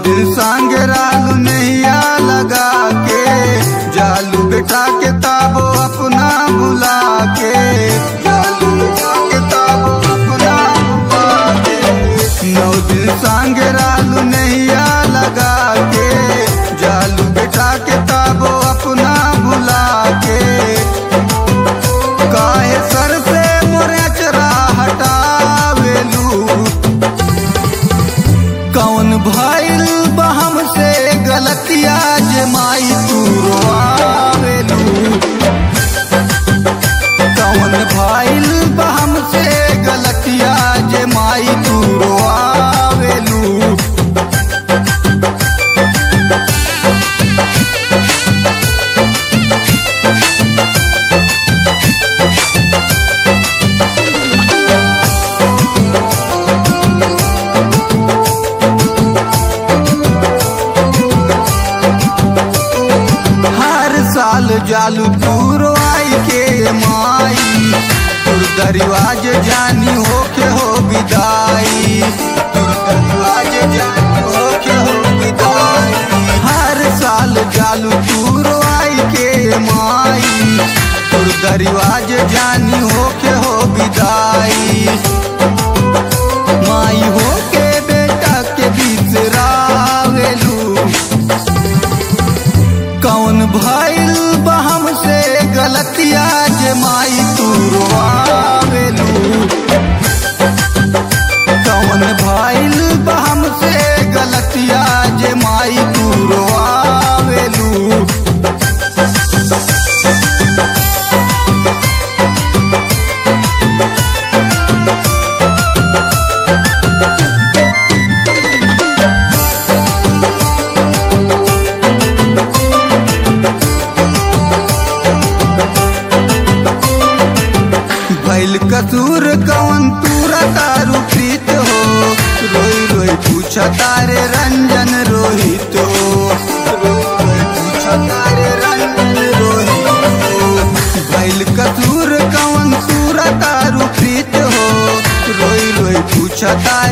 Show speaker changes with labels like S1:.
S1: दिन संग रालू नैया लगा के जालू बेटा के ताबो अपना भुला के जालू बेटा के ताबो अपना भुला के नौ दिन संग रालू नैया लगा के जालू बेटा के ताबो अपना भुला के काहे सर से मोरे चरा हटावेलू कौन भइल बहम से गलतिया जे माई तू रोआवेलू कौन भइल बहम से गलतिया जे माई तू रोआवेलू हर साल जालू तूरो आई के माई तुर दरिवाज जानी हो के हो विदाई तुर दरिवाज जानी हो के हो विदाई हर साल जालू तूरो आई के माई तुर दरिवाज जानी हो के हो विदाई माई हो के बेटा के बिसरावेलू कौन भइल बहम से गलतिया जे माई तू रोआवेलू कौन भइल बहम से गलतिया जे माई तू रोआवेलू भैल कसूर कौन तूरा तारू प्रीत हो रोई रोई पूछा तारे रंजन रोहित हो रोई रोई पूछा तारे रंजन रोहित हो भैल कसूर कौन तूरा तारू प्रीत हो रोई रोई पूछा तारे